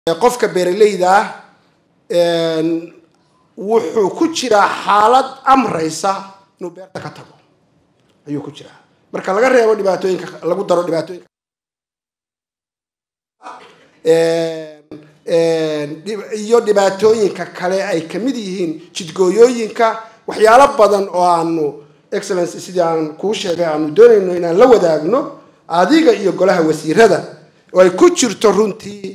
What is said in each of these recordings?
qofka beeraleyda ah wuxuu ku jiraa xaalad amraysa inuu beerta ka tago ayuu ku jiraa marka laga reebo dhibaatooyinka lagu daro dhibaatooyinka iyo dhibaatooyinka kale ay kamid yihiin jidgooyooyinka waxyaalo badan oo aanu excellence sidii aan kuu sheegay aanu doonayno inaan la wadaagno adiga iyo golaha wasiirada oo ay ku jirto runtii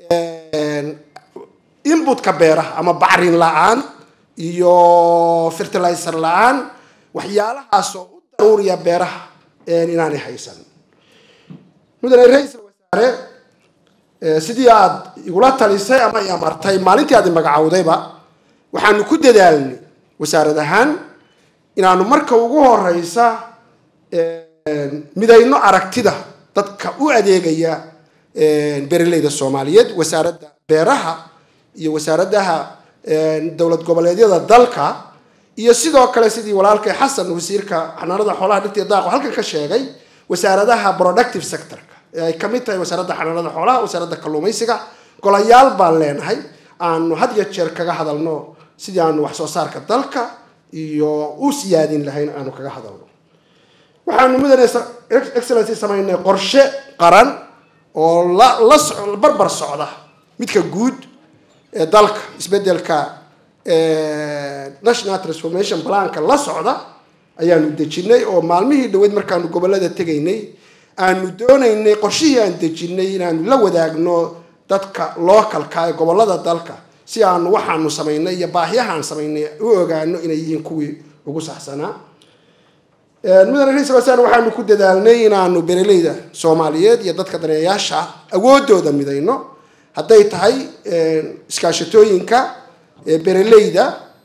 inbutka beeraha ama bacrin la-aan iyo fertilizer la-aan waxyaalahaas oo u daruuriya beeraha inaanay haysan mudane ra-iisal wasaare sidii aada igula talisay ama i amartay maalintii aad magacowdayba waxaanu ku dadaalnay wasaarad ahaan inaanu marka ugu horeysa midayno aragtida dadka u adeegaya beeraleyda soomaaliyeed wasaaradda beeraha iyo wasaaradaha dowlad goboleedyada dalka iyo sidoo kale sidii walaalkay xasan wasiirka xanaanada xoolaha dhirta iyo daaqo halkan ka sheegay wasaaradaha productive sectorka ee ay kamid tahay wasaaradda xanaanada xoolaha wasaaradda kalluumaysiga golayaal baan leenahay aanu had iyo jeer kaga hadalno sidii aanu wax soo saarka dalka iyo u siyaadin lahayn aanu kaga hadalno waxaanu mudane excellency samaynay qorshe qaran oo la la barbar socda midka guud ee dalka isbedelka national transformation planka la socda ayaanu dejinay oo maalmihii dhaweyd markaanu gobolada tegaynay aanu doonaynay qorshihii aan dejinay inaanu la wadaagno dadka localka ee gobolada dalka si aanu waxaanu samaynay iyo baahiyahaan samaynay u ogaano inay yihiin kuwii ugu saxsanaa mudane ra-isul wasaare waxaanu ku dadaalnay inaanu beeraleyda soomaaliyeed iyo dadka daneeyaasha awoodooda midayno hadday tahay iskaashatooyinka beeraleyda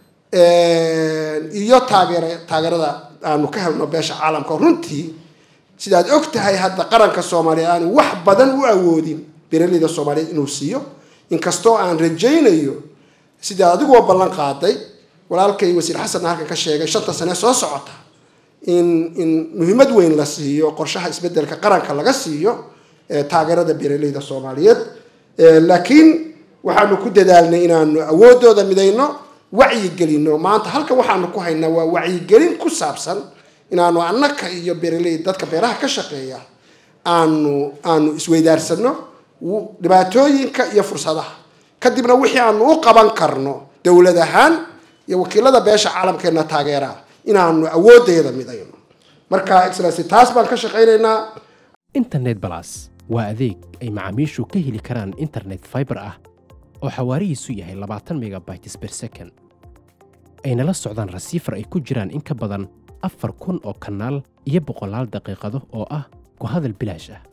iyo taageer taageerada aanu ka helno beesha caalamka runtii sidaad og tahay hadda qaranka soomaaliya aanu wax badan u awoodin beeraleyda soomaaliyeed inuu siiyo inkastoo aan rajaynayo sidaad adiguo ballan qaaday walaalkay wasiir xasanna halkan ka sheegay shanta sane soo socota in in muhiimad weyn la siiyo qorshaha isbedelka qaranka laga siiyo taageerada beeraleyda soomaaliyeed laakiin waxaanu ku dadaalnay inaanu awoodooda midayno wacyigelino maanta halkan waxaanu ku haynaa waa wacyigelin ku saabsan inaanu annaka iyo beeraley dadka beeraha ka shaqeeya aanu aanu isweydaarsano dhibaatooyinka iyo fursadaha kadibna wixii aanu u qaban karno dowlad ahaan iyo wakiilada beesha caalamkeena taageeraa inaanu awoodeeda midayno marka excellency taas baan ka shaqaynaynaa internet balas waa adeeg ay macaamiishu ka heli karaan internet fiber ah oo xawaarihiisu yahay labaatan megabytes per second ayna la socdaan rasiifar ay ku jiraan in ka badan afar kun oo kanaal iyo boqolaal daqiiqado oo ah ku hadal bilaash ah